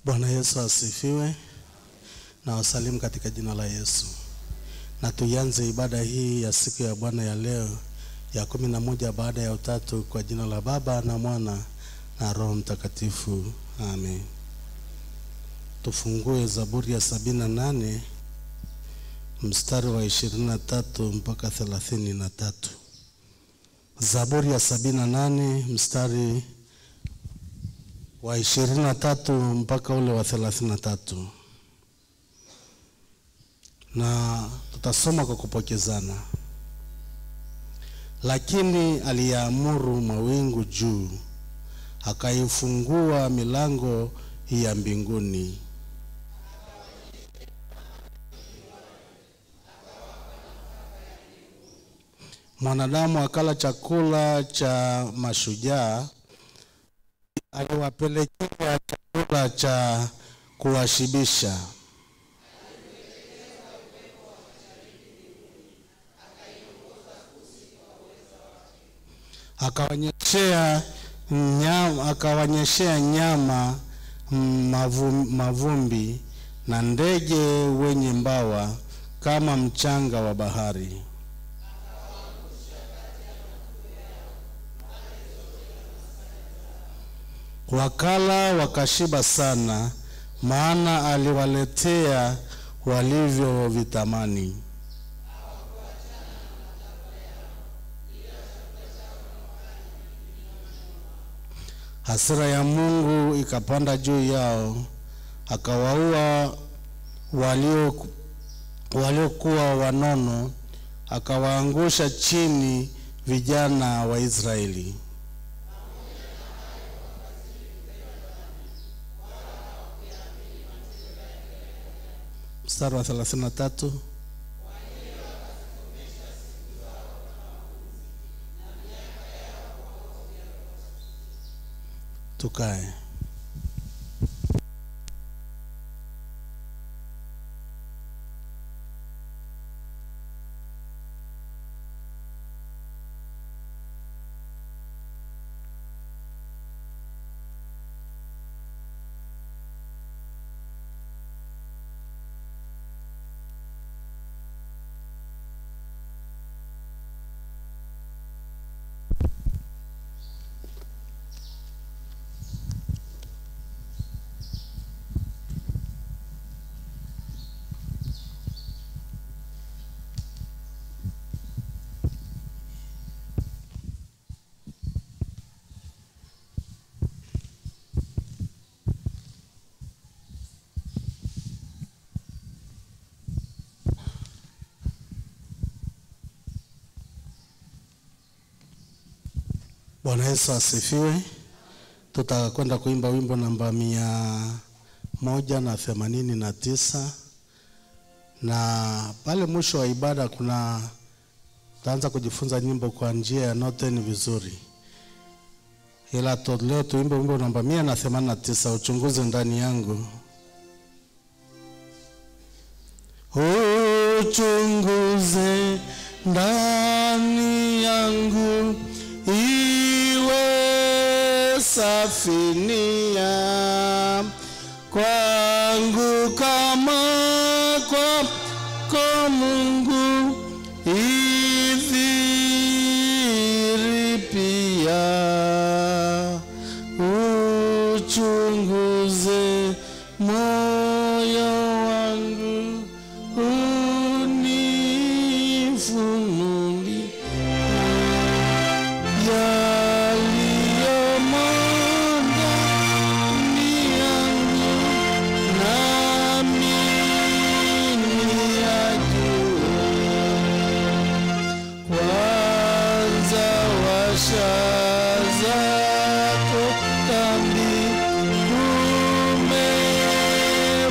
Bwana Yesu asifiwe na wasalimu katika jina la Yesu. Na tuianze ibada hii ya siku ya Bwana ya leo ya kumi na moja baada ya utatu kwa jina la Baba na Mwana na Roho Mtakatifu. Amen. Tufungue Zaburi ya sabini na nane mstari wa ishirini na tatu mpaka thelathini na tatu. Zaburi ya sabini na nane mstari wa ishirini na tatu mpaka ule wa thelathini na tatu na tutasoma kwa kupokezana. Lakini aliyaamuru mawingu juu, akaifungua milango ya mbinguni. Mwanadamu akala chakula cha mashujaa, aliwapelekea chakula cha kuwashibisha. akawanyeshea nyama, akawanyeshea nyama mavumbi, mavumbi na ndege wenye mbawa kama mchanga wa bahari. Wakala wakashiba sana, maana aliwaletea walivyovitamani. Hasira ya Mungu ikapanda juu yao, akawaua walio waliokuwa wanono, akawaangusha chini vijana wa Israeli. Mstari wa 33 Tukae. Bwana Yesu asifiwe. Tutakwenda kuimba wimbo namba mia moja na themanini na tisa na pale mwisho wa ibada kuna tutaanza kujifunza nyimbo kwa njia ya noten vizuri, ila tu, leo tuimbe wimbo namba mia na themanini na tisa uchunguze ndani yangu, uchunguze ndani yangu iwe safinia kwangu kama kwako Mungu idhiri pia uchunguze moyo wangu unifunuli yaliyomo ndani yangu nami niyajue. Kwanza washa zako dhambi, umeweka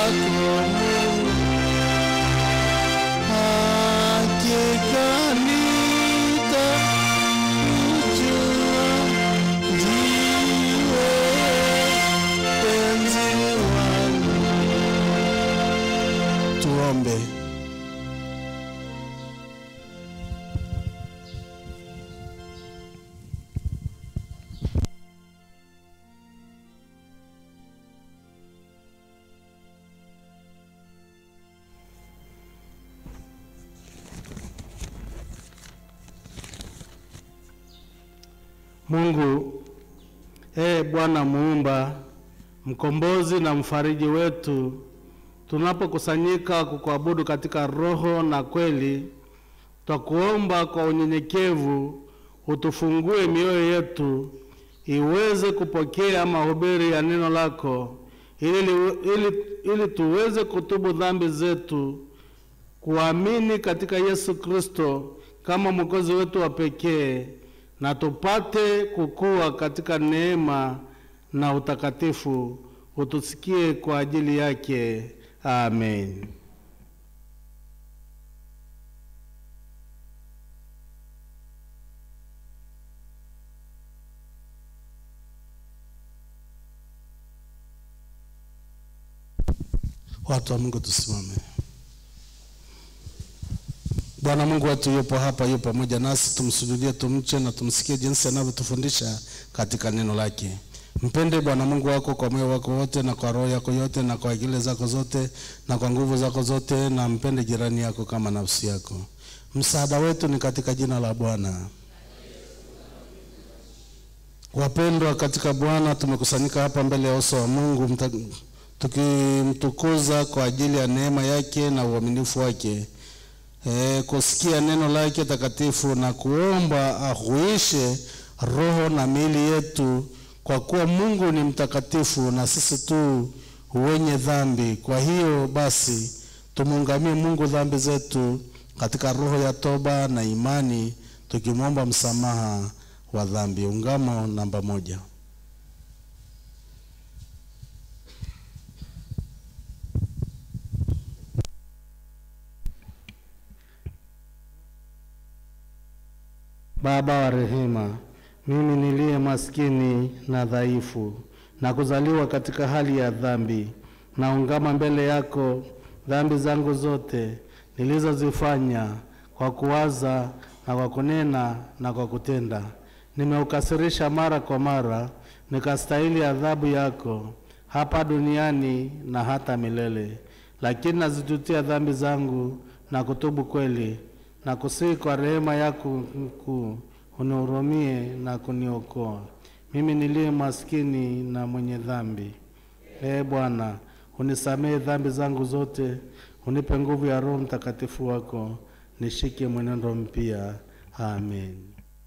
wako Mungu. Hakika nitakujua ndiwe penzi wangu. Tuombe. Mungu, ee Bwana muumba, mkombozi na mfariji wetu, tunapokusanyika kukuabudu katika roho na kweli, twakuomba kwa unyenyekevu utufungue mioyo yetu iweze kupokea mahubiri ya neno lako ili, ili, ili tuweze kutubu dhambi zetu, kuamini katika Yesu Kristo kama mwokozi wetu wa pekee na tupate kukua katika neema na utakatifu. Utusikie kwa ajili yake. Amen. Watu wa Mungu tusimame. Bwana Mungu wetu yupo hapa, yupo pamoja nasi, tumsujudie, tumche na tumsikie jinsi anavyotufundisha katika neno lake. Mpende Bwana Mungu wako kwa moyo wako wote na kwa roho yako yote na kwa akili zako zote na kwa nguvu zako zote, na mpende jirani yako kama nafsi yako. Msaada wetu ni katika jina la Bwana. Wapendwa katika Bwana, tumekusanyika hapa mbele ya uso wa Mungu mta, tukimtukuza kwa ajili ya neema yake na uaminifu wake e, kusikia neno lake takatifu na kuomba ahuishe roho na miili yetu, kwa kuwa Mungu ni mtakatifu na sisi tu wenye dhambi. Kwa hiyo basi tumuungamie Mungu dhambi zetu katika roho ya toba na imani, tukimwomba msamaha wa dhambi. Ungamo namba moja. Baba wa rehema, mimi niliye maskini na dhaifu na kuzaliwa katika hali ya dhambi, naungama mbele yako dhambi zangu zote nilizozifanya kwa kuwaza na kwa kunena na kwa kutenda. Nimeukasirisha mara kwa mara, nikastahili adhabu yako hapa duniani na hata milele. Lakini nazitutia dhambi zangu na kutubu kweli na kusihi kwa rehema yako mkuu unihurumie na kuniokoa mimi niliye maskini na mwenye dhambi. Ee Bwana, unisamehe dhambi zangu zote, unipe nguvu ya Roho Mtakatifu wako, nishike mwenendo mpya. Amen.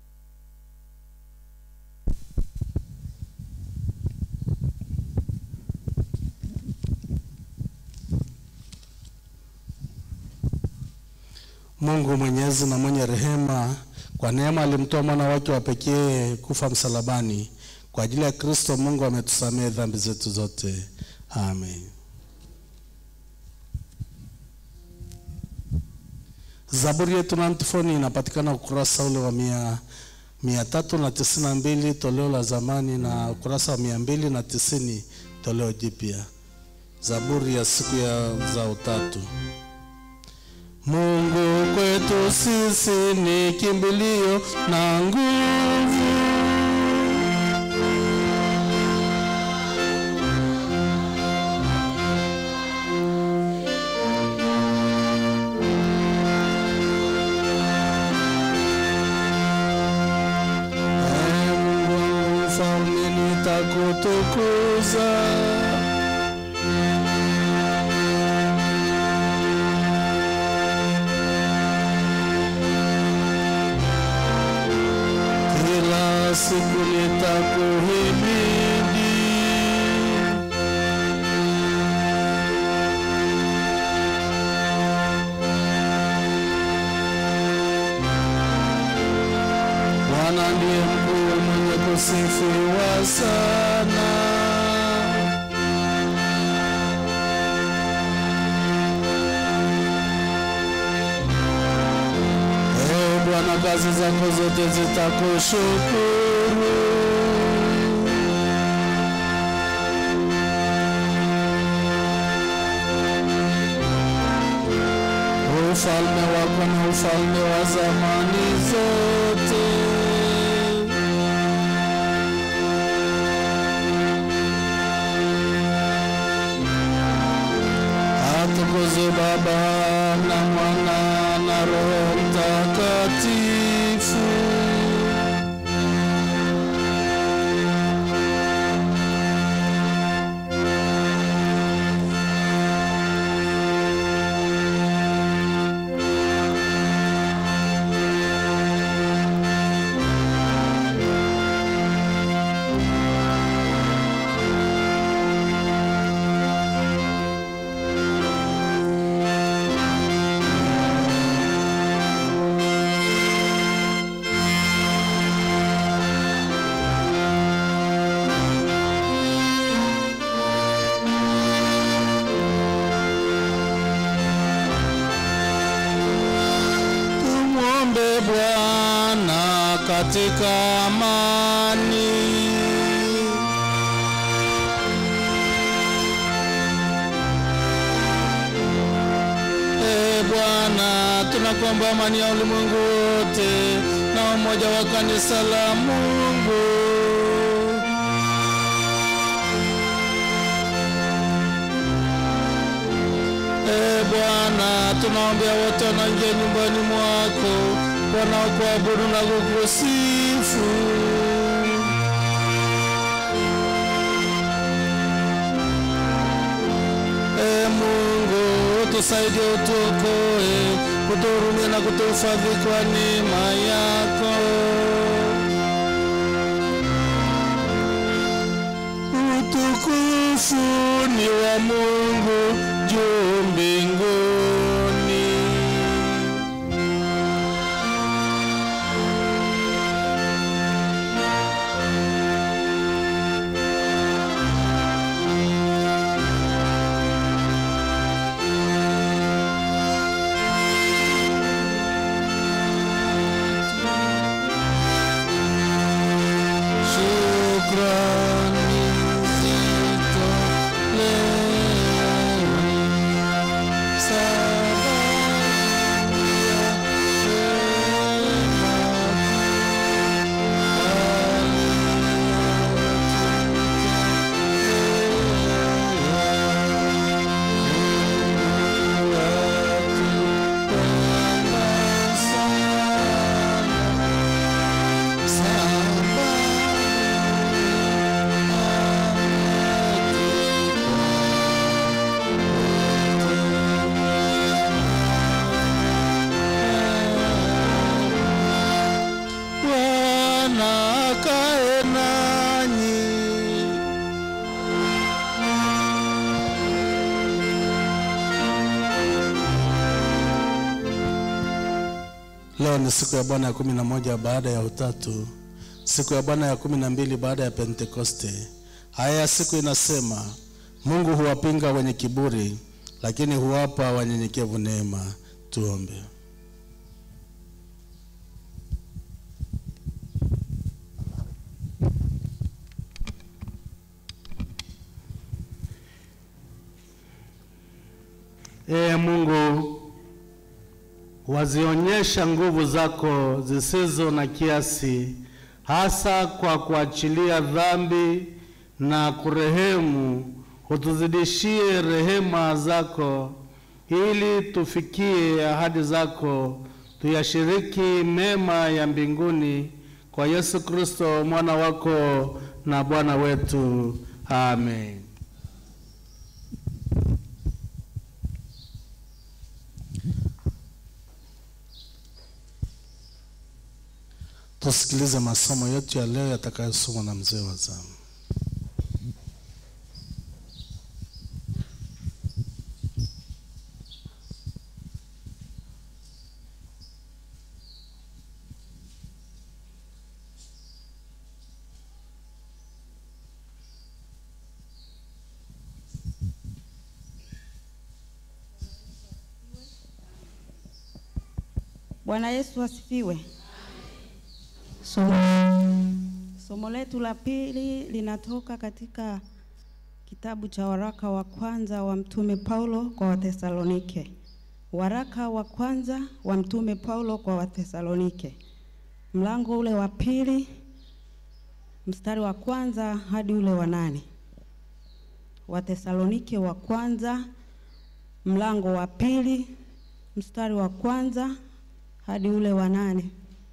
Mungu mwenyezi na mwenye rehema, kwa neema alimtoa mwana wake wa pekee kufa msalabani. Kwa ajili ya Kristo Mungu ametusamehe dhambi zetu zote. Amen. Zaburi yetu na antifoni inapatikana ukurasa ule wa mia, mia tatu na tisini na mbili toleo la zamani na ukurasa wa mia mbili na tisini toleo jipya. Zaburi ya siku ya za utatu. Mungu kwetu sisi ni kimbilio na nguvu, Ee Mungu wangu mfalme, nitakutukuza. Kila siku nitakuhimidi. Bwana ndiye mkuu mwenye kusifiwa sana. kazi zako zote zitakushukuru. Ufalme wako na ufalme wa zamani zote. Atukuzwe Baba na Mwana na Roho Mtakatifu. Tumwombe Bwana katika amani. E Bwana, tunakuomba amani ya ulimwengu wote na umoja wa kanisa la Mungu. E Bwana, tunaombea wote wanaingia nyumbani mwako wanaokuabudu na kukusifu. E Mungu, tusaidie, utuokoe, kutuhurumia na kutuhifadhi kwa neema yako. Utukufu ni wa Mungu juu mbinguni. Shukrani zitolewe sababu ya Bwana akae nanyi. Leo ni siku ya Bwana ya kumi na moja baada ya utatu, siku ya Bwana ya kumi na mbili baada ya Pentekoste. Haya ya siku inasema, Mungu huwapinga wenye kiburi, lakini huwapa wanyenyekevu neema. Tuombe. Ee Mungu, wazionyesha nguvu zako zisizo na kiasi, hasa kwa kuachilia dhambi na kurehemu. Utuzidishie rehema zako, ili tufikie ahadi zako, tuyashiriki mema ya mbinguni, kwa Yesu Kristo mwana wako na Bwana wetu. Amen. Tusikilize masomo yetu ya leo yatakayosomwa na mzee wa zamu. Bwana Yesu asifiwe. Somo, somo letu la pili linatoka katika kitabu cha waraka wa kwanza wa Mtume Paulo kwa Wathesalonike. Waraka wa kwanza wa Mtume Paulo kwa Wathesalonike, mlango ule wa pili mstari wa kwanza hadi ule wa nane. Wathesalonike wa kwanza mlango wa pili mstari wa kwanza hadi ule wa nane.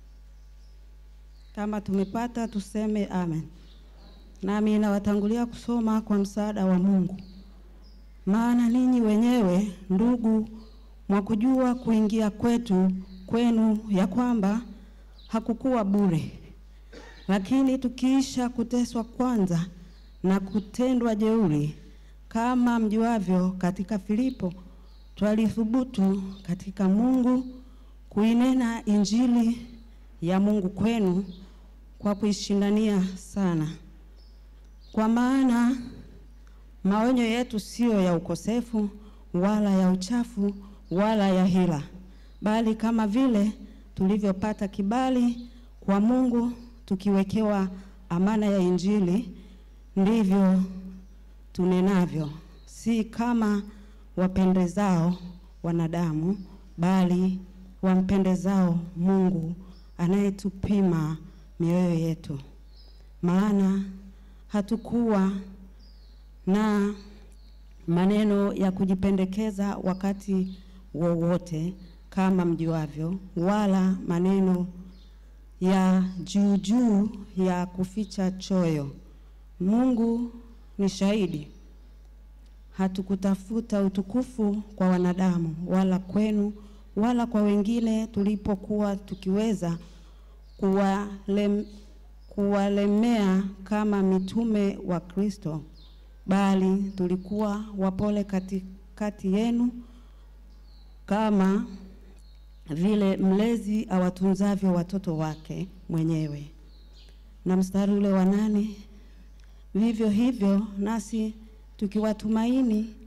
Kama tumepata tuseme amen. Nami nawatangulia kusoma kwa msaada wa Mungu. Maana ninyi wenyewe ndugu, mwakujua kuingia kwetu kwenu ya kwamba hakukuwa bure. Lakini tukiisha kuteswa kwanza na kutendwa jeuri, kama mjuavyo, katika Filipo twalithubutu katika Mungu kuinena injili ya Mungu kwenu kwa kuishindania sana. Kwa maana maonyo yetu siyo ya ukosefu wala ya uchafu wala ya hila, bali kama vile tulivyopata kibali kwa Mungu tukiwekewa amana ya injili, ndivyo tunenavyo, si kama wapendezao wanadamu, bali wampendezao Mungu anayetupima mioyo yetu. Maana hatukuwa na maneno ya kujipendekeza wakati wowote kama mjuavyo, wala maneno ya juu juu ya kuficha choyo. Mungu ni shahidi, hatukutafuta utukufu kwa wanadamu, wala kwenu, wala kwa wengine, tulipokuwa tukiweza kuwalem, kuwalemea kama mitume wa Kristo, bali tulikuwa wapole katikati yenu kama vile mlezi awatunzavyo watoto wake mwenyewe. Na mstari ule wa nane, vivyo hivyo nasi tukiwatumaini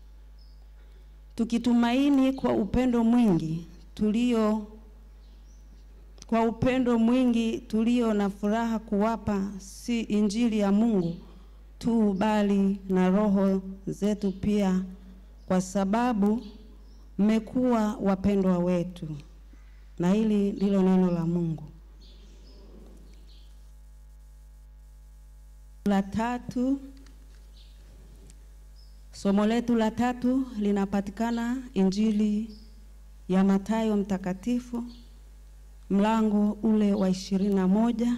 tukitumaini kwa upendo mwingi tulio kwa upendo mwingi tulio na furaha kuwapa si injili ya Mungu tu bali na roho zetu pia, kwa sababu mmekuwa wapendwa wetu. Na hili ndilo neno la Mungu. La tatu, somo letu la tatu linapatikana Injili ya Mathayo mtakatifu mlango ule wa ishirini na moja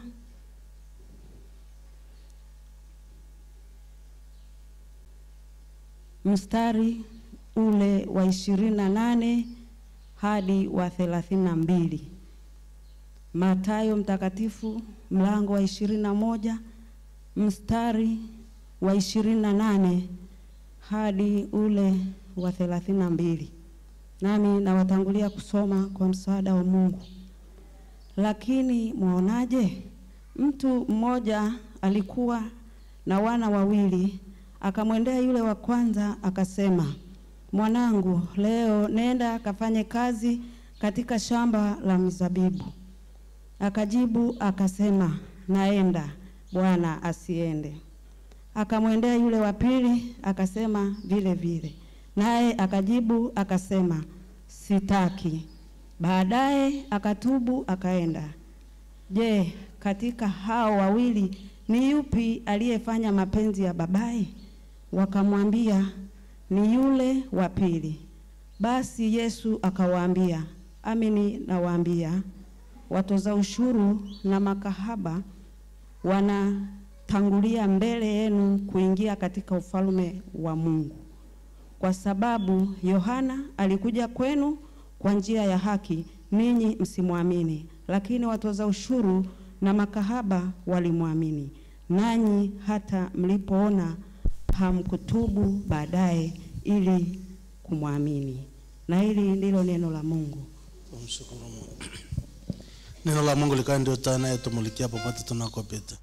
mstari ule wa ishirini na nane hadi wa thelathini na mbili. Mathayo mtakatifu mlango wa ishirini na moja mstari wa ishirini na nane hadi ule wa thelathini na mbili. Nami nawatangulia kusoma kwa msaada wa Mungu. Lakini mwaonaje? Mtu mmoja alikuwa na wana wawili, akamwendea yule wa kwanza akasema, mwanangu, leo nenda akafanye kazi katika shamba la mizabibu. Akajibu akasema, naenda bwana, asiende. Akamwendea yule wa pili akasema vile vile, naye akajibu akasema, sitaki. Baadaye akatubu akaenda. Je, katika hao wawili ni yupi aliyefanya mapenzi ya babaye? Wakamwambia, ni yule wa pili. Basi Yesu akawaambia, amini nawaambia, watoza ushuru na makahaba wanatangulia mbele yenu kuingia katika ufalme wa Mungu. Kwa sababu Yohana alikuja kwenu kwa njia ya haki, ninyi msimwamini, lakini watoza ushuru na makahaba walimwamini. Nanyi hata mlipoona hamkutubu baadaye ili kumwamini. Na hili ndilo neno la Mungu. Tumshukuru Mungu. Neno la Mungu likawa ndio taa inayotumulikia popote tunakopita.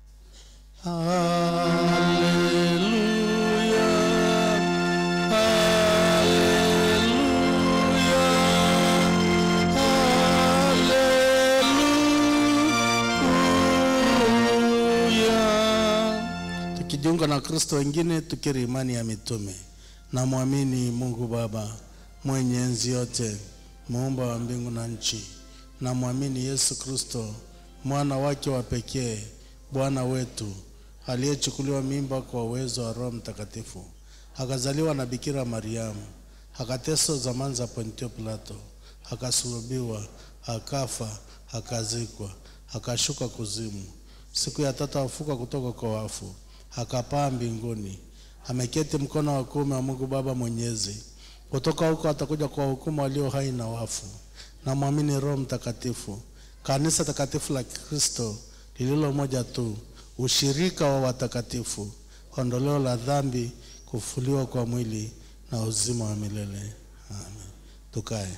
Haleluya. Haleluya. na Wakristo wengine tukiri imani ya mitume. Namwamini Mungu Baba mwenye enzi yote, muumba wa mbingu na nchi. Namwamini Yesu Kristo mwana wake wa pekee, Bwana wetu aliyechukuliwa mimba kwa uwezo wa Roho Mtakatifu, akazaliwa na Bikira Mariamu, akateswa zamani za Pontio Pilato, akasulubiwa, akafa, akazikwa, akashuka kuzimu, siku ya tatu afuka kutoka kwa wafu, akapaa mbinguni, ameketi mkono wa kuume wa Mungu Baba Mwenyezi. Kutoka huko atakuja kwa hukumu walio hai na wafu. Namwamini Roho Mtakatifu, kanisa takatifu la Kristo lililo moja tu, ushirika wa watakatifu, ondoleo la dhambi, kufufuliwa kwa mwili na uzima wa milele. Amen. Tukae.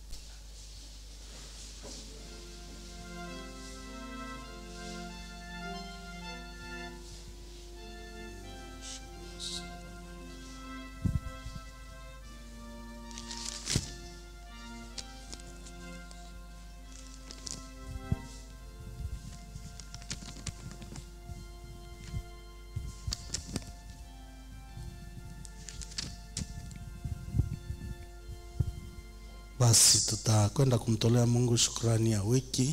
Basi tutakwenda kumtolea Mungu shukrani ya wiki.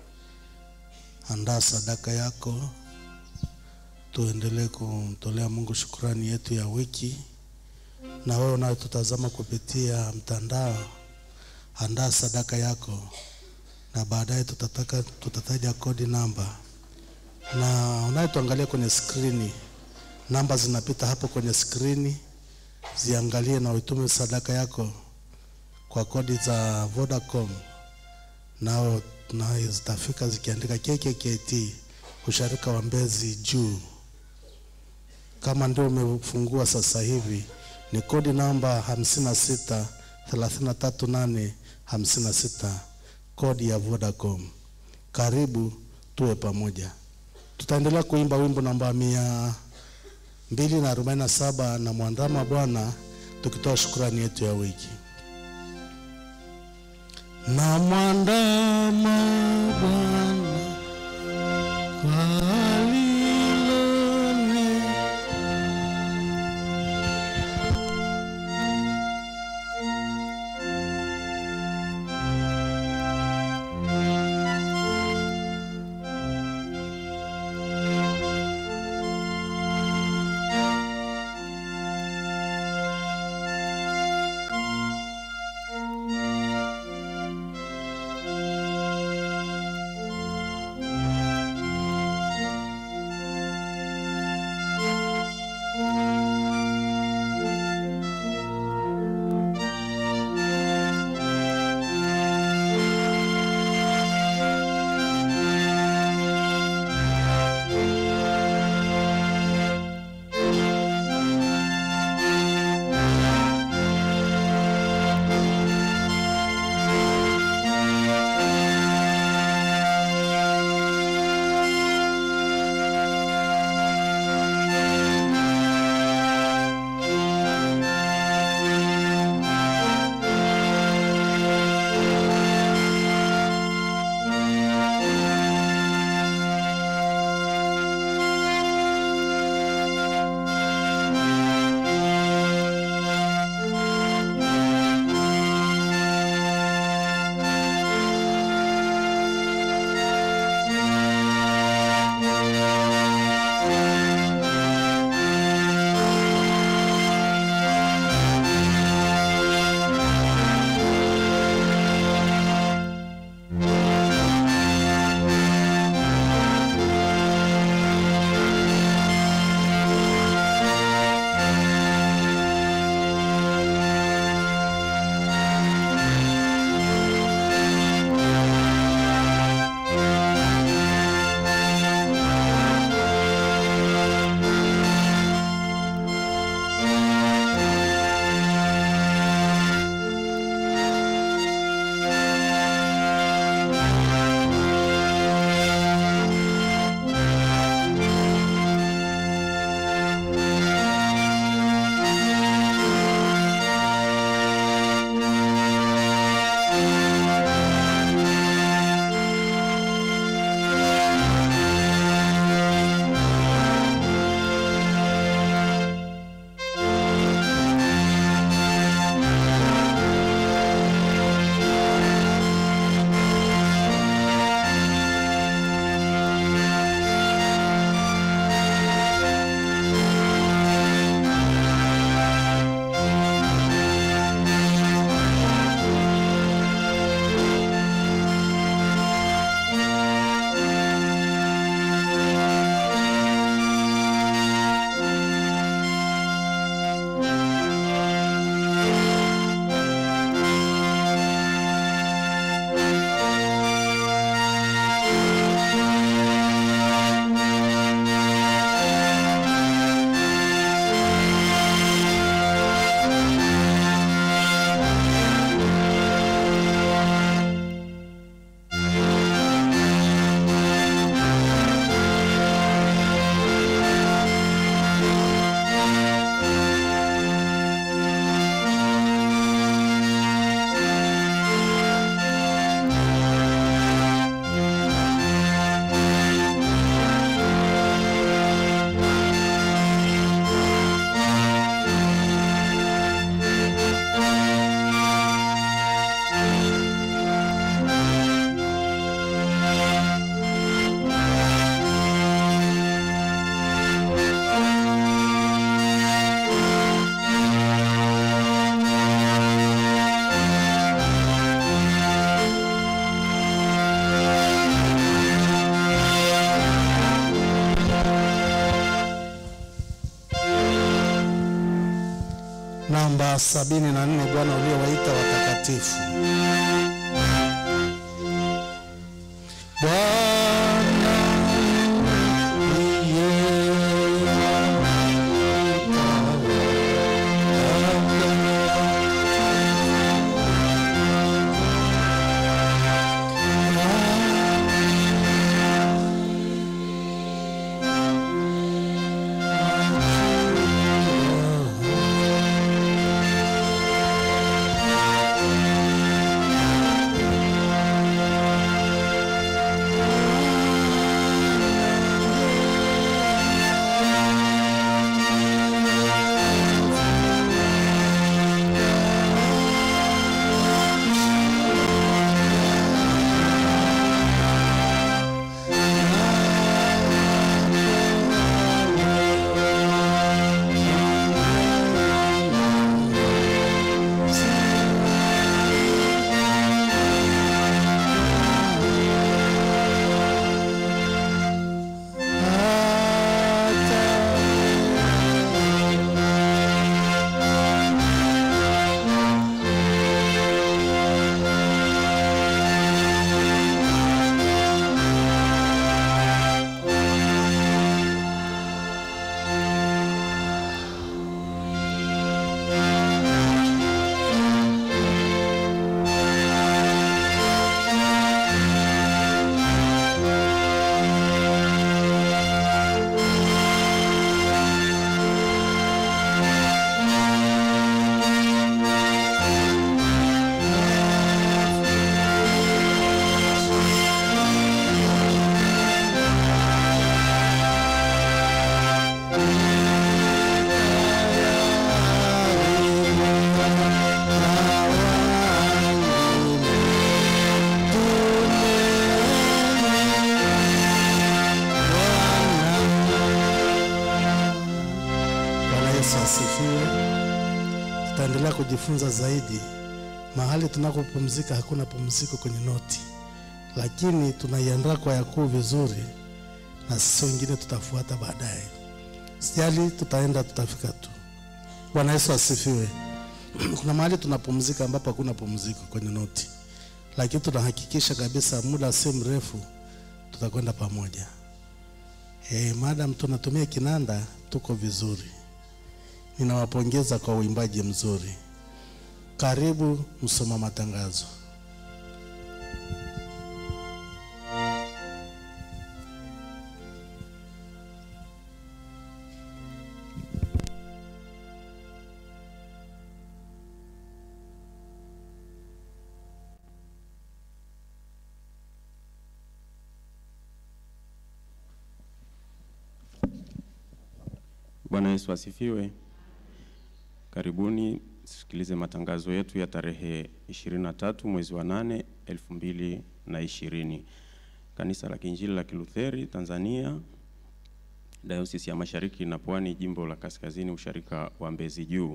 Andaa sadaka yako, tuendelee kumtolea Mungu shukrani yetu ya wiki. Na wewe unayetutazama kupitia mtandao, andaa sadaka yako, na baadaye tutataka tutataja kodi namba, na unayetuangalia kwenye skrini, namba zinapita hapo kwenye skrini, ziangalie na uitume sadaka yako kwa kodi za Vodacom nao na zitafika zikiandika KKKT usharika wa Mbezi juu. Kama ndio umefungua sasa hivi, ni kodi namba 56 338 56, kodi ya Vodacom. Karibu tuwe pamoja. Tutaendelea kuimba wimbo namba mia mbili na arobaini na saba na mwandama Bwana, tukitoa shukrani yetu ya wiki na mwandama Bwana kwa aliloni namba sabini na nne Bwana uliowaita watakatifu. Bwana Bwana Yesu asifiwe. Tutaendelea kujifunza zaidi. Mahali tunakopumzika hakuna pumziko kwenye noti, lakini tunaiandaa kwa yakuu vizuri, na sisi wengine tutafuata baadaye. Sijali, tutaenda tutafika tu. Bwana Yesu asifiwe. Kuna mahali tunapumzika ambapo hakuna pumziko kwenye noti, lakini tunahakikisha kabisa muda si mrefu tutakwenda pamoja. Eh, madam tunatumia kinanda, tuko vizuri. Ninawapongeza kwa uimbaji mzuri. Karibu msoma matangazo. Bwana Yesu asifiwe. Karibuni sikilize matangazo yetu ya tarehe 23 mwezi wa 8 2020. Kanisa la Kiinjili la Kilutheri Tanzania, Dayosisi ya Mashariki na Pwani, Jimbo la Kaskazini, Usharika wa Mbezi Juu.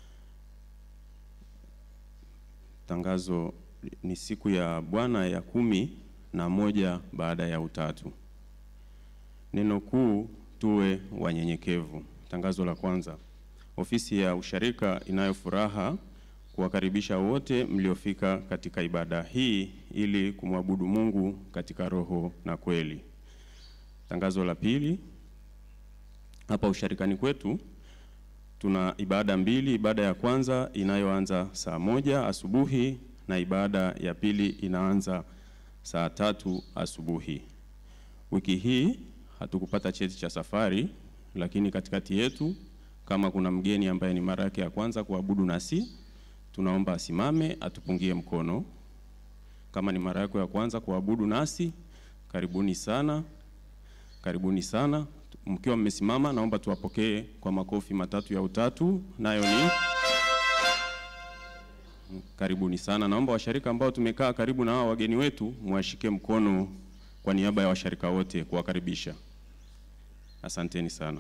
Tangazo ni siku ya Bwana ya kumi na moja baada ya utatu. Neno kuu tuwe wanyenyekevu. Tangazo la kwanza. Ofisi ya usharika inayo furaha kuwakaribisha wote mliofika katika ibada hii ili kumwabudu Mungu katika roho na kweli. Tangazo la pili. Hapa usharikani kwetu tuna ibada mbili. Ibada ya kwanza inayoanza saa moja asubuhi na ibada ya pili inaanza saa tatu asubuhi. Wiki hii hatukupata cheti cha safari, lakini katikati yetu kama kuna mgeni ambaye ni mara yake ya kwanza kuabudu nasi, tunaomba asimame atupungie mkono. Kama ni mara yako ya kwanza kuabudu nasi, karibuni sana, karibuni sana. Mkiwa mmesimama, naomba tuwapokee kwa makofi matatu ya utatu, nayo ni karibuni sana. Naomba washarika ambao tumekaa karibu na hao wageni wetu mwashike mkono kwa niaba ya washarika wote kuwakaribisha. Asanteni sana.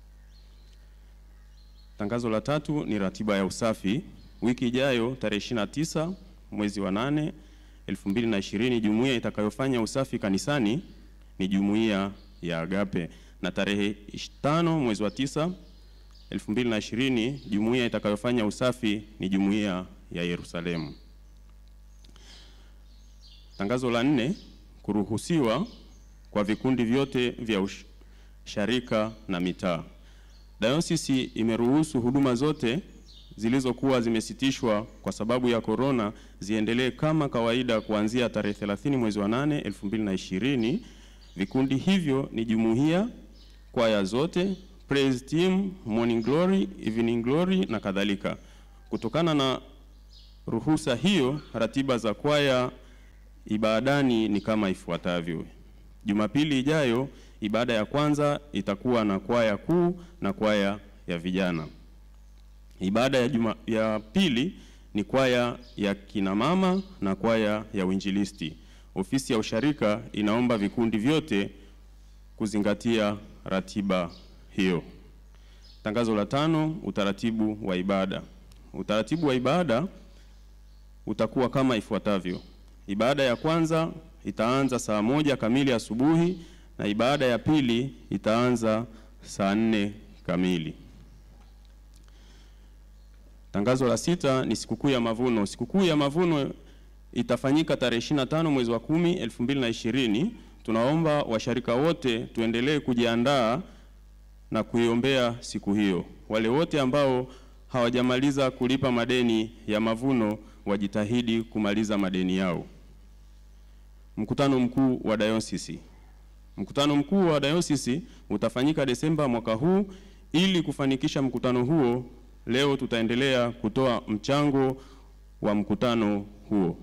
Tangazo la tatu ni ratiba ya usafi. Wiki ijayo tarehe 29 mwezi wa 8 2020, jumuiya itakayofanya usafi kanisani ni jumuiya ya Agape, na tarehe 5 mwezi wa 9 2020 jumuiya itakayofanya usafi ni jumuiya ya Yerusalemu. Tangazo la nne, kuruhusiwa kwa vikundi vyote vya ush- sharika na mitaa. Dayosisi imeruhusu huduma zote zilizokuwa zimesitishwa kwa sababu ya korona ziendelee kama kawaida kuanzia tarehe 30 mwezi wa 8 2020. Vikundi hivyo ni jumuiya, kwaya zote, praise team, morning glory, evening glory na kadhalika. Kutokana na ruhusa hiyo, ratiba za kwaya ibadani ni kama ifuatavyo. Jumapili ijayo ibada ya kwanza itakuwa na kwaya kuu na kwaya ya vijana. Ibada ya, juma, ya pili ni kwaya ya kina mama na kwaya ya uinjilisti. Ofisi ya usharika inaomba vikundi vyote kuzingatia ratiba hiyo. Tangazo la tano, utaratibu wa ibada. Utaratibu wa ibada utakuwa kama ifuatavyo. Ibada ya kwanza itaanza saa moja kamili asubuhi na ibada ya pili itaanza saa nne kamili. Tangazo la sita ni sikukuu ya mavuno. Sikukuu ya mavuno itafanyika tarehe 25 mwezi wa 10 2020. Tunaomba washarika wote tuendelee kujiandaa na kuiombea siku hiyo. Wale wote ambao hawajamaliza kulipa madeni ya mavuno wajitahidi kumaliza madeni yao. Mkutano mkuu wa dayosisi. Mkutano mkuu wa dayosisi utafanyika Desemba mwaka huu. Ili kufanikisha mkutano huo, leo tutaendelea kutoa mchango wa mkutano huo.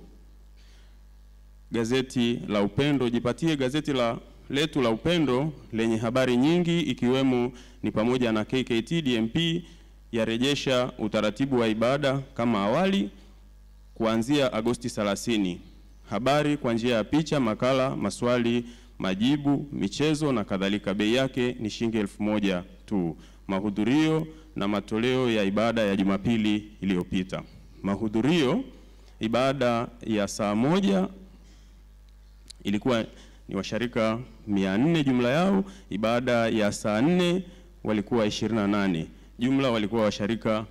Gazeti la Upendo, jipatie gazeti la letu la Upendo lenye habari nyingi ikiwemo ni pamoja na KKT DMP yarejesha utaratibu wa ibada kama awali kuanzia Agosti 30. Habari kwa njia ya picha, makala, maswali, majibu, michezo na kadhalika. Bei yake ni shilingi elfu moja tu. Mahudhurio na matoleo ya ibada ya Jumapili iliyopita. Mahudhurio ibada ya saa moja ilikuwa ni washarika 400 jumla yao. Ibada ya saa nne walikuwa 28 jumla walikuwa washarika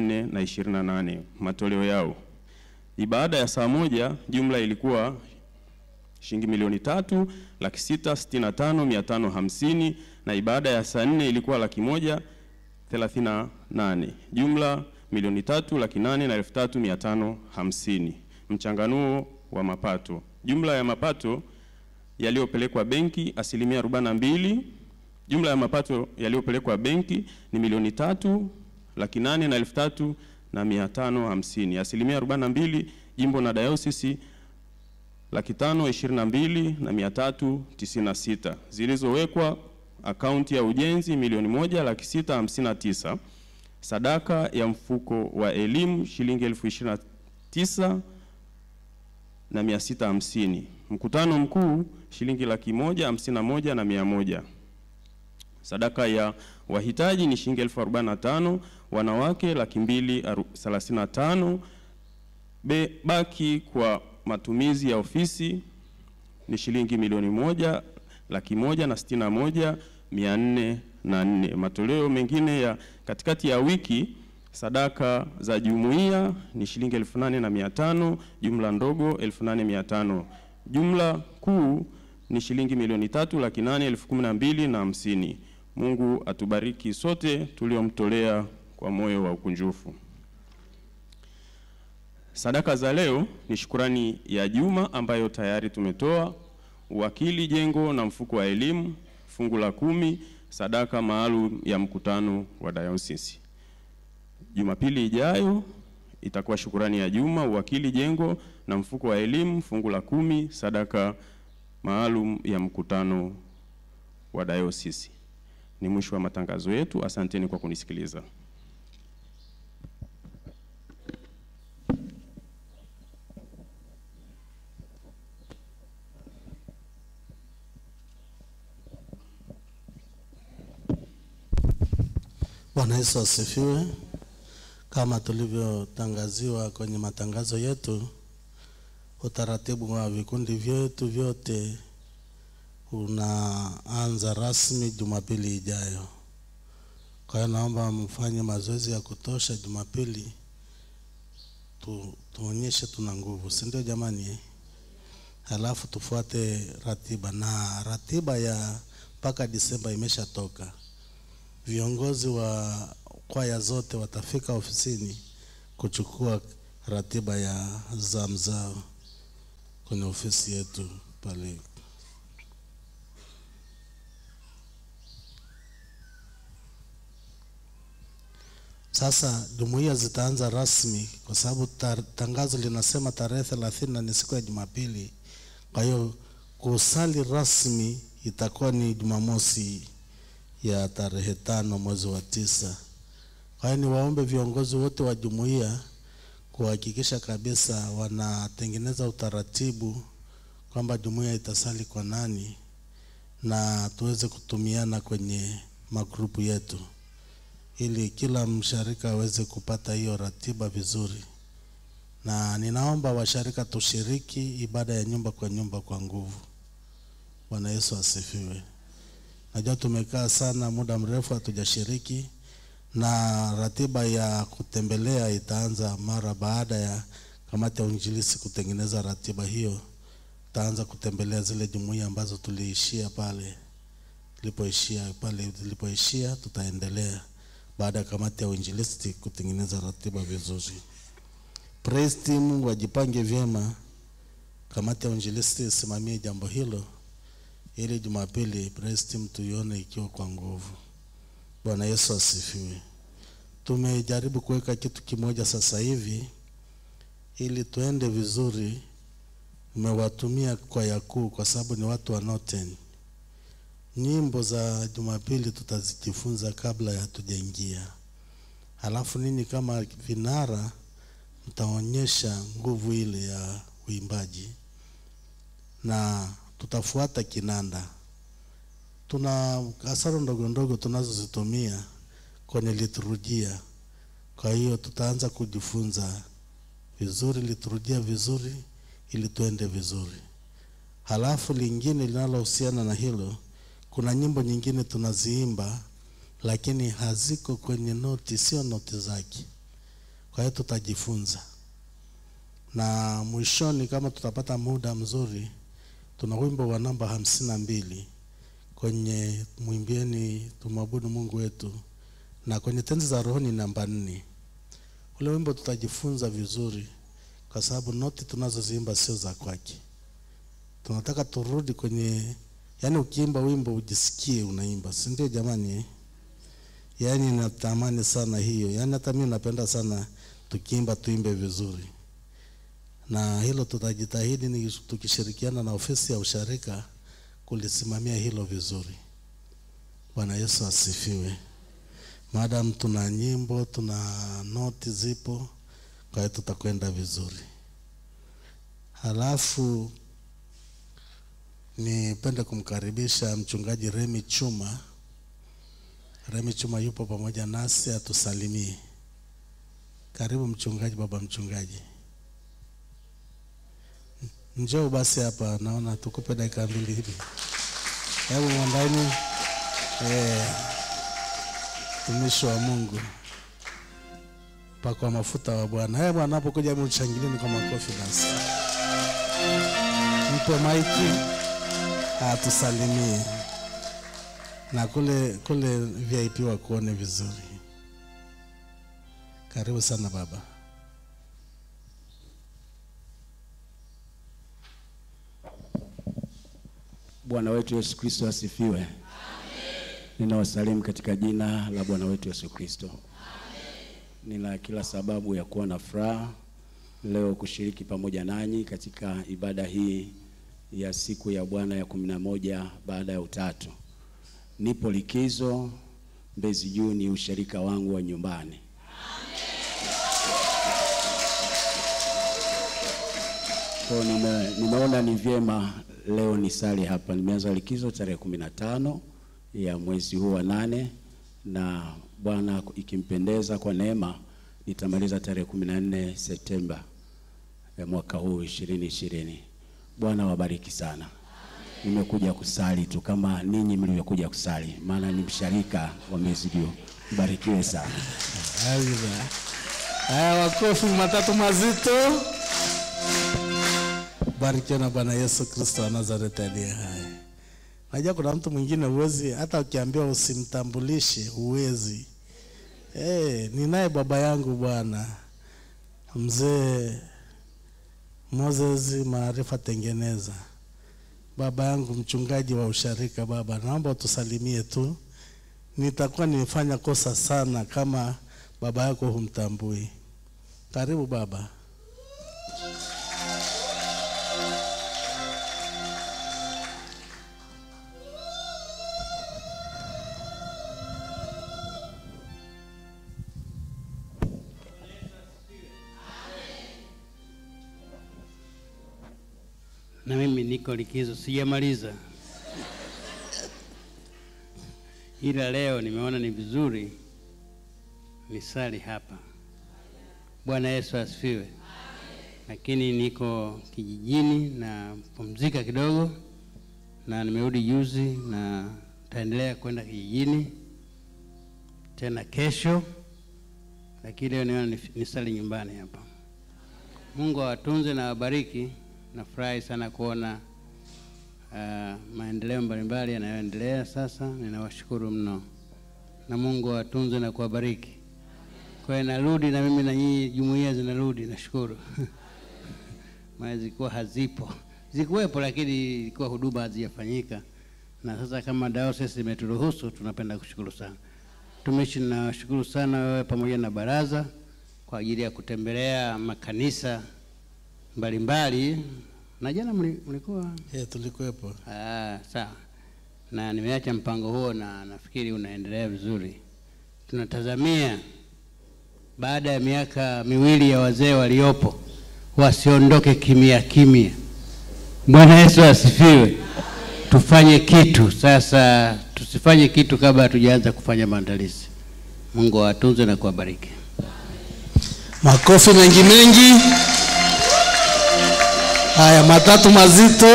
428 matoleo yao. Ibada ya saa moja jumla ilikuwa shilingi milioni tatu laki sita sitini na tano mia tano hamsini na ibada ya saa nne ilikuwa laki moja thelathini na nane jumla milioni tatu laki nane na elfu tatu mia tano hamsini. Mchanganuo wa mapato, jumla ya mapato yaliyopelekwa benki asilimia arobaini na mbili. Jumla ya mapato yaliyopelekwa benki ni milioni tatu laki nane na elfu tatu na mia tano hamsini. Asilimia arobaini na mbili jimbo na dayosisi laki tano ishirini na mbili na mia tatu tisini na sita zilizowekwa akaunti ya ujenzi milioni moja laki sita hamsini na tisa sadaka ya mfuko wa elimu shilingi elfu ishirini na tisa na mia sita hamsini mkutano mkuu shilingi laki moja hamsini na moja na mia moja sadaka ya wahitaji ni shilingi elfu arobaini na tano wanawake laki mbili thelathini na tano Be, baki kwa matumizi ya ofisi ni shilingi milioni moja laki moja na sitini na moja mia nne na nne. Matoleo mengine ya katikati ya wiki, sadaka za jumuiya ni shilingi elfu nane na mia tano jumla ndogo elfu nane mia tano jumla kuu ni shilingi milioni tatu laki nane elfu kumi na mbili na hamsini. Mungu atubariki sote tuliomtolea kwa moyo wa ukunjufu. Sadaka za leo ni shukurani ya juma ambayo tayari tumetoa, uwakili jengo na mfuko wa elimu, fungu la kumi, sadaka maalum ya mkutano wa dayosisi. Jumapili ijayo itakuwa shukurani ya juma, uwakili jengo na mfuko wa elimu, fungu la kumi, sadaka maalum ya mkutano wa dayosisi. Ni mwisho wa matangazo yetu. Asanteni kwa kunisikiliza. Bwana Yesu asifiwe. Kama tulivyotangaziwa kwenye matangazo yetu, utaratibu wa vikundi vyetu vyote unaanza rasmi Jumapili ijayo. Kwa hiyo naomba mfanye mazoezi ya kutosha Jumapili, tu, tuonyeshe tuna nguvu, si ndio jamani? eh? Halafu tufuate ratiba, na ratiba ya mpaka Disemba imeshatoka. Viongozi wa kwaya zote watafika ofisini kuchukua ratiba ya zamu zao kwenye ofisi yetu pale. Sasa jumuiya zitaanza rasmi kwa sababu tar- tangazo linasema tarehe thelathini na ni siku ya Jumapili. Kwa hiyo kusali rasmi itakuwa ni Jumamosi ya tarehe tano mwezi wa tisa. Kwa hiyo niwaombe viongozi wote wa jumuiya kuhakikisha kabisa wanatengeneza utaratibu kwamba jumuiya itasali kwa nani na tuweze kutumiana kwenye magrupu yetu ili kila msharika aweze kupata hiyo ratiba vizuri, na ninaomba washarika tushiriki ibada ya nyumba kwa nyumba kwa nguvu. Bwana Yesu asifiwe. Najua tumekaa sana muda mrefu hatujashiriki, na ratiba ya kutembelea itaanza mara baada ya kamati ya uinjilisi kutengeneza ratiba hiyo. Tutaanza kutembelea zile jumuiya ambazo tuliishia pale tulipoishia pale tulipoishia, tutaendelea baada ya kamati ya uinjilisti kutengeneza ratiba vizuri. Praise team wajipange vyema, kamati ya uinjilisti isimamie jambo hilo ili Jumapili praise team tuione ikiwa kwa nguvu. Bwana Yesu asifiwe. Tumejaribu kuweka kitu kimoja sasa hivi ili tuende vizuri. Nimewatumia kwaya kuu kwa sababu ni watu wa Norten. Nyimbo za Jumapili tutazijifunza kabla ya hatujaingia, halafu ninyi kama vinara mtaonyesha nguvu ile ya uimbaji na tutafuata kinanda. Tuna kasoro ndogo ndogo tunazozitumia kwenye liturujia, kwa hiyo tutaanza kujifunza vizuri liturujia vizuri ili tuende vizuri. Halafu lingine linalohusiana na hilo, kuna nyimbo nyingine tunaziimba lakini haziko kwenye noti, sio noti zake. Kwa hiyo tutajifunza, na mwishoni, kama tutapata muda mzuri, tuna wimbo wa namba hamsini na mbili kwenye mwimbieni tumwabudu Mungu wetu, na kwenye tenzi za rohoni namba nne. Ule wimbo tutajifunza vizuri, kwa sababu noti tunazoziimba sio za kwake. Tunataka turudi kwenye, yani ukiimba wimbo ujisikie unaimba, si ndio jamani? eh? Yaani natamani sana hiyo, yaani hata mimi napenda sana tukiimba tuimbe vizuri, na hilo tutajitahidi ni tukishirikiana na ofisi ya usharika kulisimamia hilo vizuri. Bwana Yesu asifiwe. Madam, tuna nyimbo, tuna noti zipo, kwa hiyo tutakwenda vizuri. Halafu nipende kumkaribisha mchungaji Remi Chuma. Remi Chuma yupo pamoja nasi atusalimie. Karibu mchungaji, baba mchungaji. Njoo basi hapa, naona tukupe dakika mbili hivi. Hebu mwandani, eh, mtumishi wa Mungu, pakwa mafuta wa Bwana. Hebu anapokuja, hebu mshangilieni kwa makofi basi. Mpe maiki atusalimie, na kule kule VIP wakuone vizuri. Karibu sana baba. Bwana wetu Yesu Kristo asifiwe. Ninawasalimu katika jina la Bwana wetu Yesu Kristo. Nina kila sababu ya kuwa na furaha leo kushiriki pamoja nanyi katika ibada hii ya siku ya Bwana ya kumi na moja baada ya utatu. Nipo likizo Mbezi Juu, ni ushirika wangu wa nyumbani. Kwa hiyo nime, nimeona ni vyema leo nisali hapa. Nimeanza likizo tarehe kumi na tano ya mwezi huu wa nane, na Bwana ikimpendeza kwa neema nitamaliza tarehe kumi na nne Septemba ya mwaka huu ishirini ishirini. Bwana wabariki sana. nimekuja kusali tu kama ninyi mlivyokuja kusali, maana ni msharika wa Mezdio. Mbarikiwe sana. Amina. Haya, makofi matatu mazito. Barikiwa na Bwana Yesu Kristo wa Nazareti aliye hai. Najua kuna mtu mwingine huwezi, hata ukiambiwa usimtambulishe huwezi. Eh, ninaye baba yangu bwana mzee Moses Maarifa Tengeneza, baba yangu mchungaji wa usharika. Baba, naomba utusalimie tu, nitakuwa nimefanya kosa sana kama baba yako humtambui. Karibu baba. Na mimi niko likizo, sijamaliza, ila leo nimeona ni vizuri nisali hapa. Bwana Yesu asifiwe. Lakini niko kijijini na pumzika kidogo, na nimerudi juzi, na taendelea kwenda kijijini tena kesho, lakini leo niona nif- nisali nyumbani hapa. Mungu awatunze na awabariki. Nafurahi sana kuona uh, maendeleo mbalimbali yanayoendelea sasa. Ninawashukuru mno, na Mungu awatunze na kuwabariki. Kwa hiyo narudi na mimi na nyinyi, jumuiya zinarudi, nashukuru maana zilikuwa hazipo, zikuwepo, lakini ilikuwa huduma hazijafanyika, na sasa kama diocese imeturuhusu, tunapenda kushukuru sana. Tumishi, nawashukuru sana wewe pamoja na baraza kwa ajili ya kutembelea makanisa mbalimbali na jana mli- mlikuwa Eh, tulikuwepo. ah, sawa, na nimeacha mpango huo na nafikiri unaendelea vizuri. Tunatazamia baada ya miaka miwili ya wazee waliopo wasiondoke kimya kimya. Bwana Yesu asifiwe. Tufanye kitu sasa, tusifanye kitu kabla hatujaanza kufanya maandalizi. Mungu awatunze na kuwabariki. Makofi mengi mengi. Haya, matatu mazito.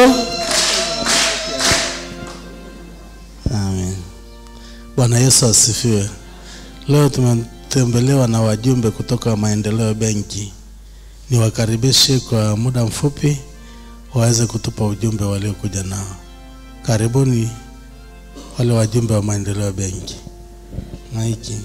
Amen. Bwana Yesu asifiwe. Leo tumetembelewa na wajumbe kutoka Maendeleo Benki. Niwakaribishe kwa muda mfupi waweze kutupa ujumbe waliokuja nao. Karibuni wale wajumbe wa Maendeleo Benki. Maiki.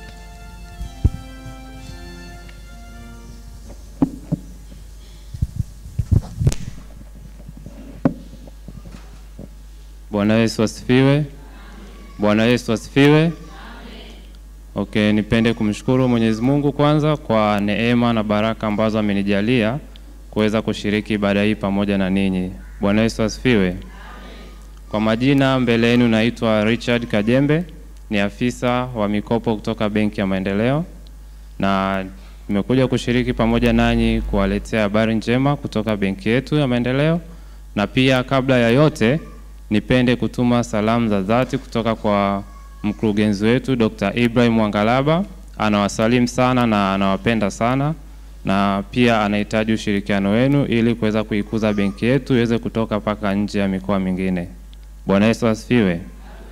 Bwana Yesu asifiwe. Bwana Yesu asifiwe. Okay, nipende kumshukuru Mwenyezi Mungu kwanza kwa neema na baraka ambazo amenijalia kuweza kushiriki ibada hii pamoja na ninyi. Bwana Yesu asifiwe. Kwa majina mbele yenu naitwa Richard Kajembe, ni afisa wa mikopo kutoka Benki ya Maendeleo na nimekuja kushiriki pamoja nanyi kuwaletea habari njema kutoka benki yetu ya Maendeleo, na pia kabla ya yote nipende kutuma salamu za dhati kutoka kwa mkurugenzi wetu Dr. Ibrahim Wangalaba. Anawasalimu sana na anawapenda sana na pia anahitaji ushirikiano wenu ili kuweza kuikuza benki yetu iweze kutoka mpaka nje ya mikoa mingine. Bwana Yesu asifiwe.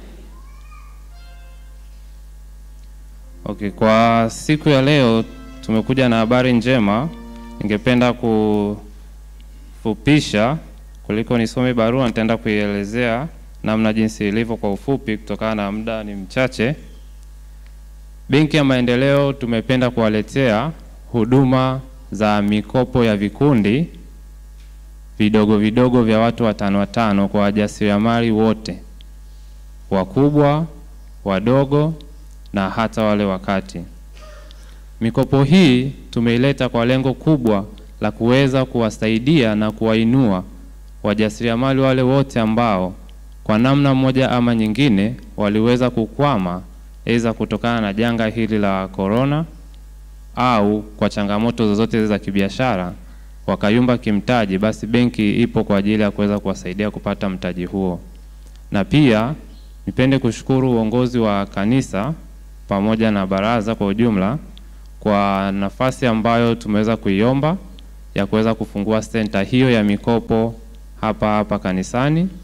Okay, kwa siku ya leo tumekuja na habari njema. Ningependa kufupisha kuliko nisome barua, nitaenda kuielezea namna jinsi ilivyo kwa ufupi, kutokana na muda ni mchache. Benki ya Maendeleo tumependa kuwaletea huduma za mikopo ya vikundi vidogo vidogo vya watu watano watano kwa wajasiriamali wote, wakubwa, wadogo na hata wale wakati. Mikopo hii tumeileta kwa lengo kubwa la kuweza kuwasaidia na kuwainua wajasiriamali wale wote ambao kwa namna moja ama nyingine waliweza kukwama aidha kutokana na janga hili la korona au kwa changamoto zozote za kibiashara wakayumba kimtaji, basi benki ipo kwa ajili ya kuweza kuwasaidia kupata mtaji huo. Na pia nipende kushukuru uongozi wa kanisa pamoja na baraza kwa ujumla kwa nafasi ambayo tumeweza kuiomba ya kuweza kufungua senta hiyo ya mikopo hapa hapa kanisani,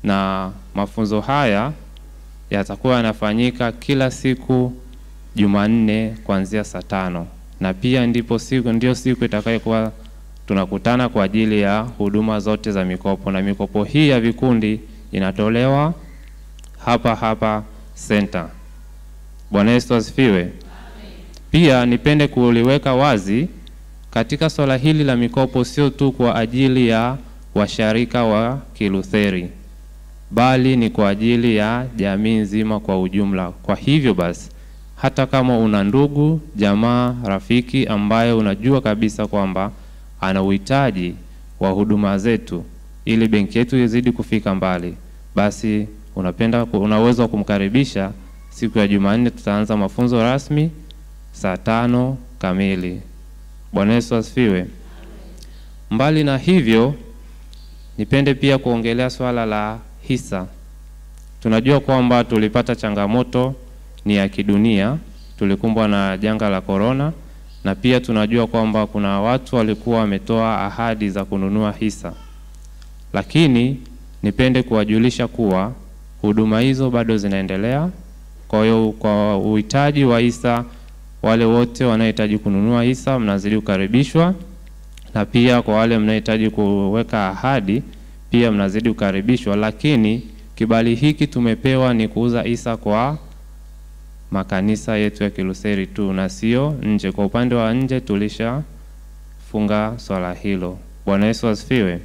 na mafunzo haya yatakuwa yanafanyika kila siku Jumanne kuanzia saa tano na pia ndipo siku ndio siku itakayokuwa tunakutana kwa ajili ya huduma zote za mikopo, na mikopo hii ya vikundi inatolewa hapa hapa center. Bwana Yesu asifiwe. Pia nipende kuliweka wazi katika swala hili la mikopo, sio tu kwa ajili ya washarika wa Kilutheri, bali ni kwa ajili ya jamii nzima kwa ujumla. Kwa hivyo basi, hata kama una ndugu, jamaa, rafiki ambaye unajua kabisa kwamba ana uhitaji wa huduma zetu ili benki yetu izidi kufika mbali, basi unapenda una uwezo wa kumkaribisha siku ya Jumanne. Tutaanza mafunzo rasmi saa tano kamili. Bwana Yesu asifiwe. Mbali na hivyo, nipende pia kuongelea swala la hisa. Tunajua kwamba tulipata changamoto ni ya kidunia, tulikumbwa na janga la korona, na pia tunajua kwamba kuna watu walikuwa wametoa ahadi za kununua hisa, lakini nipende kuwajulisha kuwa huduma hizo bado zinaendelea. Kwa hiyo kwa uhitaji wa hisa, wale wote wanaohitaji kununua hisa mnazidi kukaribishwa, na pia kwa wale mnaohitaji kuweka ahadi pia mnazidi kukaribishwa, lakini kibali hiki tumepewa ni kuuza hisa kwa makanisa yetu ya Kilutheri tu na sio nje. Kwa upande wa nje tulishafunga swala hilo. Bwana Yesu asifiwe.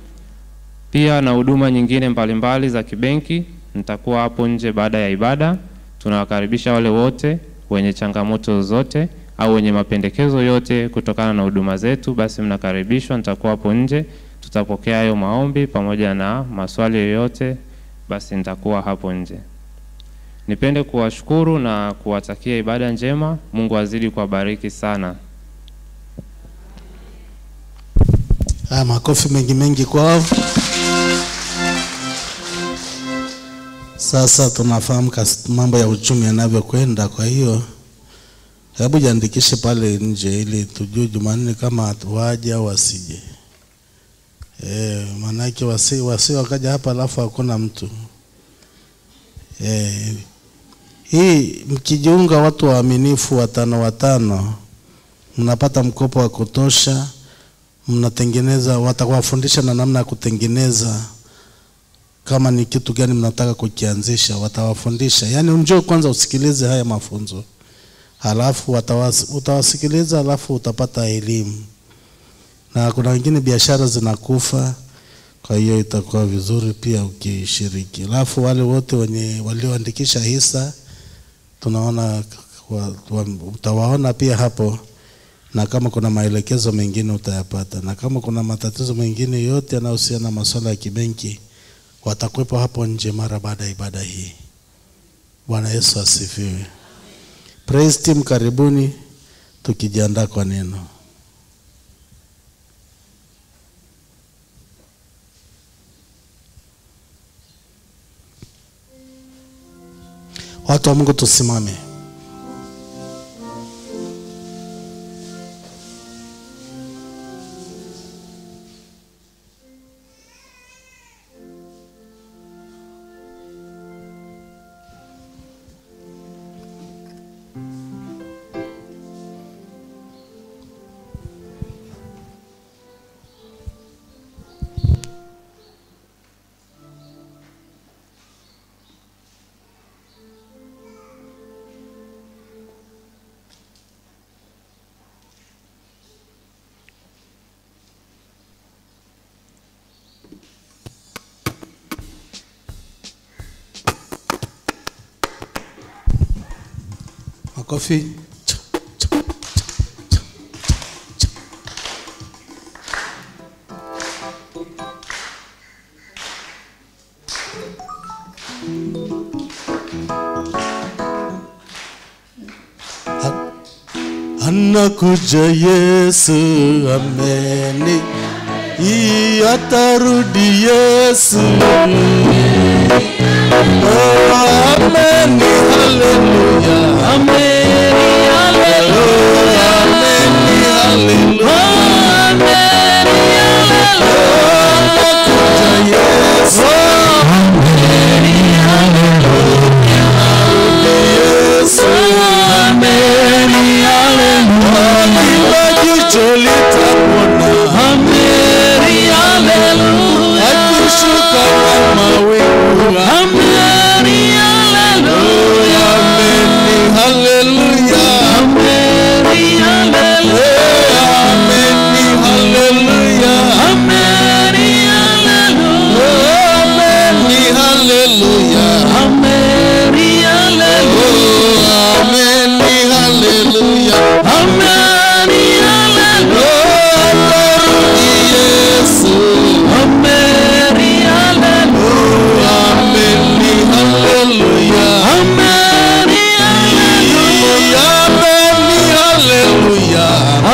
Pia na huduma nyingine mbalimbali za kibenki, nitakuwa hapo nje baada ya ibada. Tunawakaribisha wale wote wenye changamoto zote au wenye mapendekezo yote kutokana na huduma zetu, basi mnakaribishwa. Nitakuwa hapo nje, tutapokea hayo maombi pamoja na maswali yoyote, basi nitakuwa hapo nje. Nipende kuwashukuru na kuwatakia ibada njema. Mungu azidi kuwabariki sana. Haya, makofi mengi mengi kwao. Sasa tunafahamu kas- mambo ya uchumi yanavyokwenda, kwa hiyo hebu jiandikishe pale nje ili tujue Jumanne kama waje au wasije. Eh, maanake wasi, wasi wakaja hapa alafu hakuna mtu eh, hii mkijiunga watu waaminifu watano watano, mnapata mkopo wa kutosha, mnatengeneza, watawafundisha na namna ya kutengeneza kama ni kitu gani mnataka kukianzisha, watawafundisha. Yaani njoo kwanza usikilize haya mafunzo, halafu watawas, utawasikiliza, halafu utapata elimu. Na kuna wengine biashara zinakufa, kwa hiyo itakuwa vizuri pia ukishiriki. Halafu wale wote wenye walioandikisha hisa tunaona wa, wa, utawaona pia hapo, na kama kuna maelekezo mengine utayapata, na kama kuna matatizo mengine yote yanayohusiana na masuala ya kibenki watakuwepo hapo nje mara baada ya ibada hii. Bwana Yesu asifiwe. Praise team, karibuni tukijiandaa kwa neno. Watu wa Mungu tusimame. Makofi. Anakuja Yesu, ameni, hii atarudi Yesu. Oh, ameni, haleluya. Ameni, haleluya. Ameni, haleluya. Ameni, haleluya. Anakuja Yesu.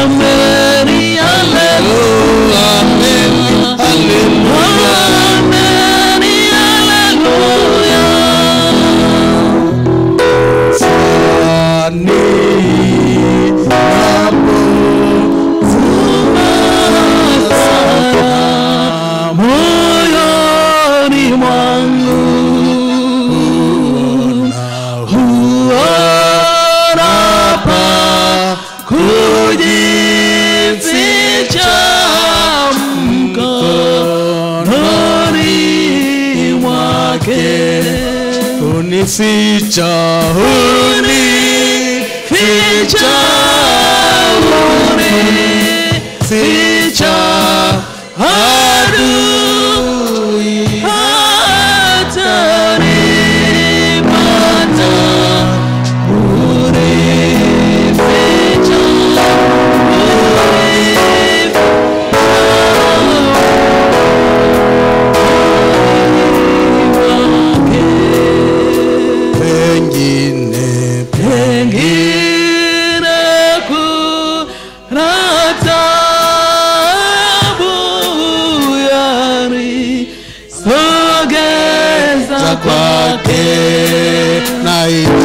Ameni, haleluya. Ameni, haleluya. moyoni mwangu huona pa kujificha mkononi mwake unificha unificha unificha adui hatanipata unificha pengine pengine kuna tabu yani sogeza kwake na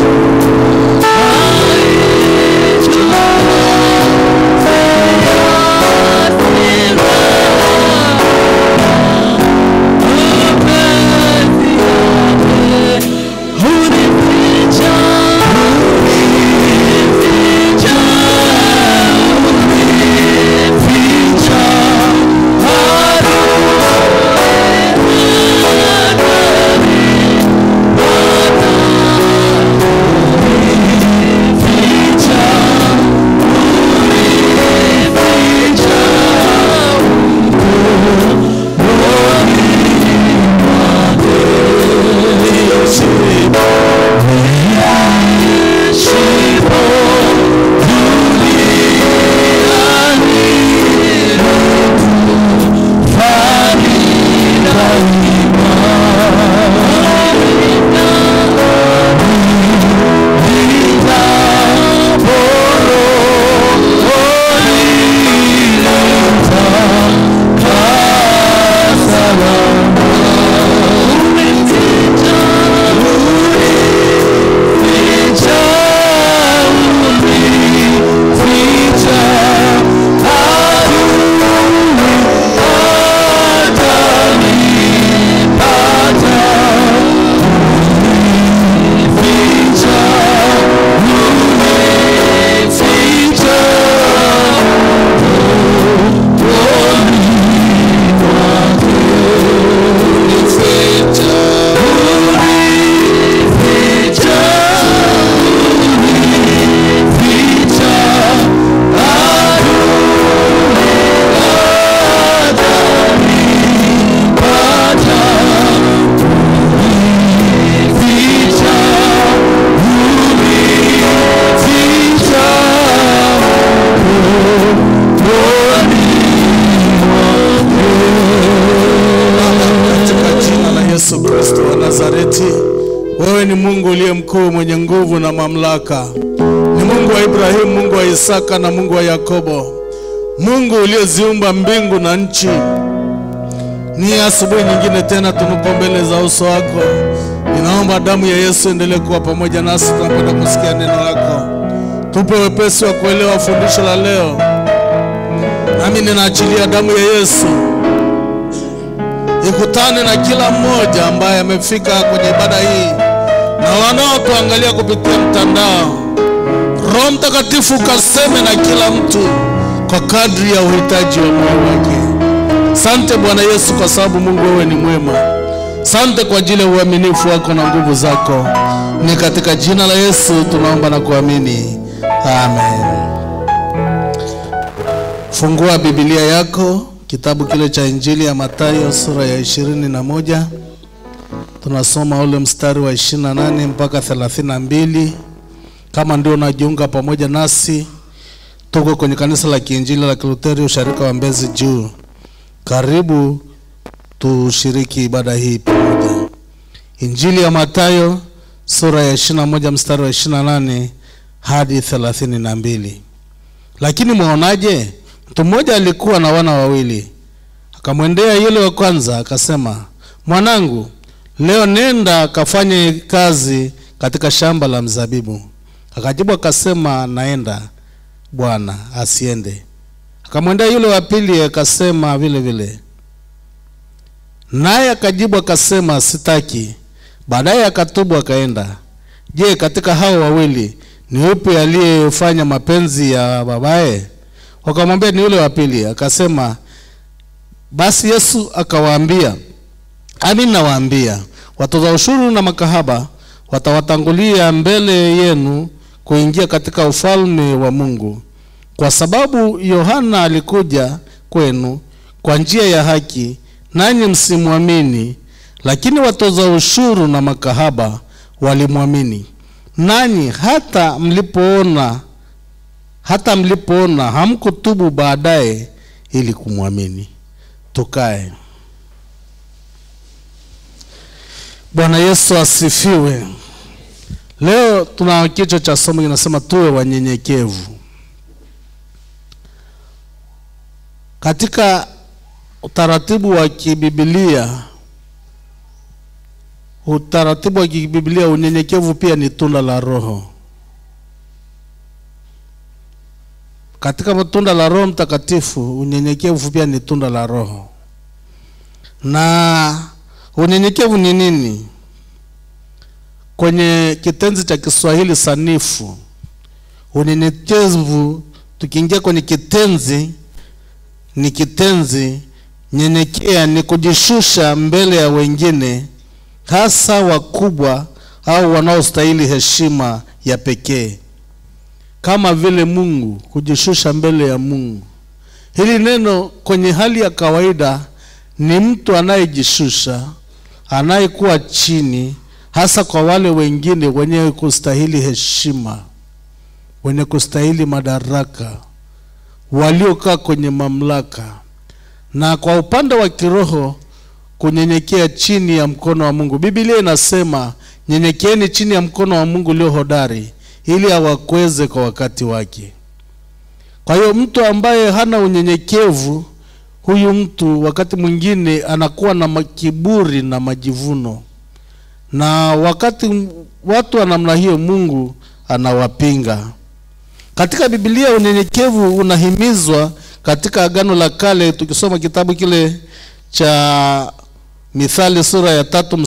katika jina la Yesu Kristo wa Nazareti, wewe ni Mungu uliye mkuu, mwenye nguvu na mamlaka. Ni Mungu wa Ibrahimu, Mungu wa Isaka na Mungu wa Yakobo, Mungu uliyeziumba mbingu na nchi. Ni asubuhi nyingine tena tunupo mbele za uso wako. Ninaomba damu ya Yesu endelee kuwa pamoja nasi tunapoenda kusikia neno lako. Tupe wepesi wa kuelewa fundisho la leo, nami ninaachilia damu ya Yesu ikutane na kila mmoja ambaye amefika kwenye ibada hii na wanaotuangalia kupitia mtandao. Roho Mtakatifu ukaseme na kila mtu kwa kadri ya uhitaji wa moyo wake. Sante Bwana Yesu, kwa sababu Mungu wewe ni mwema. Sante kwa ajili ya uaminifu wako na nguvu zako. Ni katika jina la Yesu tunaomba na kuamini, amen. Fungua Biblia yako kitabu kile cha Injili ya Mathayo sura ya ishirini na moja tunasoma ule mstari wa ishirini na nane mpaka thelathini na mbili. Kama ndio unajiunga pamoja nasi, tuko kwenye kanisa la Kiinjili la Kiluteri usharika wa Mbezi Juu. Karibu tushiriki ibada hii pamoja. Injili ya Mathayo sura ya ishirini na moja mstari wa ishirini na nane hadi thelathini na mbili. Lakini mwaonaje? Mtu mmoja alikuwa na wana wawili, akamwendea yule wa kwanza akasema, mwanangu, leo nenda akafanye kazi katika shamba la mzabibu. Akajibu akasema, naenda bwana, asiende. Akamwendea yule wa pili akasema vile vile, naye akajibu akasema, sitaki. Baadaye akatubu akaenda. Je, katika hao wawili ni upi aliyefanya mapenzi ya babaye? Wakamwambia ni yule wa pili. Akasema, basi Yesu akawaambia, amin nawaambia, watoza ushuru na makahaba watawatangulia mbele yenu kuingia katika ufalme wa Mungu. Kwa sababu Yohana alikuja kwenu kwa njia ya haki, nanyi msimwamini, lakini watoza ushuru na makahaba walimwamini. Nanyi hata mlipoona hata mlipoona hamkutubu baadaye ili kumwamini. Tukae. Bwana Yesu asifiwe. Leo tuna kichwa cha somo kinasema tuwe wanyenyekevu. Katika utaratibu wa kibibilia, utaratibu wa kibibilia, unyenyekevu pia ni tunda la Roho. Katika tunda la Roho Mtakatifu, unyenyekevu pia ni tunda la Roho. Na unyenyekevu ni nini? Kwenye kitenzi cha Kiswahili sanifu, unyenyekevu, tukiingia kwenye kitenzi, ni kitenzi nyenyekea, ni kujishusha mbele ya wengine, hasa wakubwa au wanaostahili heshima ya pekee kama vile Mungu, kujishusha mbele ya Mungu. Hili neno kwenye hali ya kawaida ni mtu anayejishusha, anayekuwa chini, hasa kwa wale wengine wenye kustahili heshima, wenye kustahili madaraka, waliokaa kwenye mamlaka. Na kwa upande wa kiroho, kunyenyekea chini ya mkono wa Mungu. Biblia inasema nyenyekeeni chini ya mkono wa Mungu ulio hodari ili awakweze kwa wakati wake. Kwa hiyo mtu ambaye hana unyenyekevu, huyu mtu wakati mwingine anakuwa na kiburi na majivuno, na wakati watu wa namna hiyo Mungu anawapinga. Katika Biblia unyenyekevu unahimizwa katika Agano la Kale, tukisoma kitabu kile cha Mithali sura ya tatu